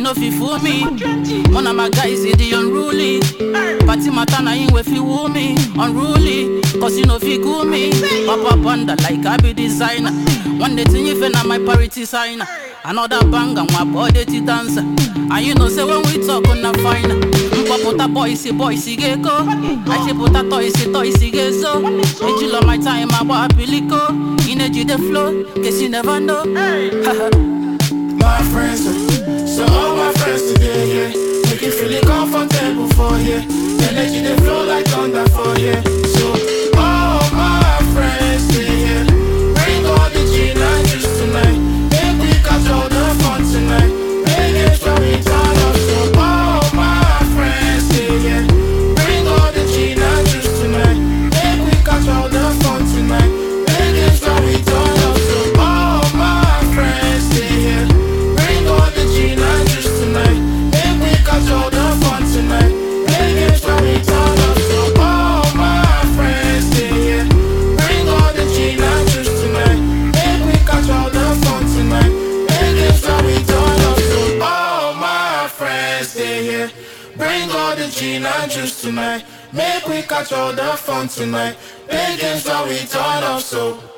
no fit fool me. One of my guys is the unruly. Party matter na him wey fit woo me. Unruly, cause you no fit cool me. Papa panda like I be designer. One day thing if na my parity signer. Another bang and my body to dancer. And you know say when we talk on a fine. Mpapota boy si boy si geko. Achipota toy si toy si gezo. Ejil on my time about piliko. Energy the flow, cause you never know. My friends, uh, so all my friends today, yeah. Make you feel it comfortable for here. Energy they flow like thunder for here. So all my friends stay here. Bring all the gin and juice tonight. Make we catch all the fun tonight. Make it story turn up. So all my friends stay here. Bring all the gin and juice tonight. Make we catch all the fun tonight. Make it story turn up. So all my friends stay here. Bring all the gin and juice tonight. Make we catch all the fun tonight. Make it story turn up. So all my friends stay here. Bring all the gin and juice tonight. Make we catch all the fun tonight. Make it story turn up. So all my friends stay here. Bring all the gin and juice tonight. Make we catch all the fun tonight. Make it story turn up. So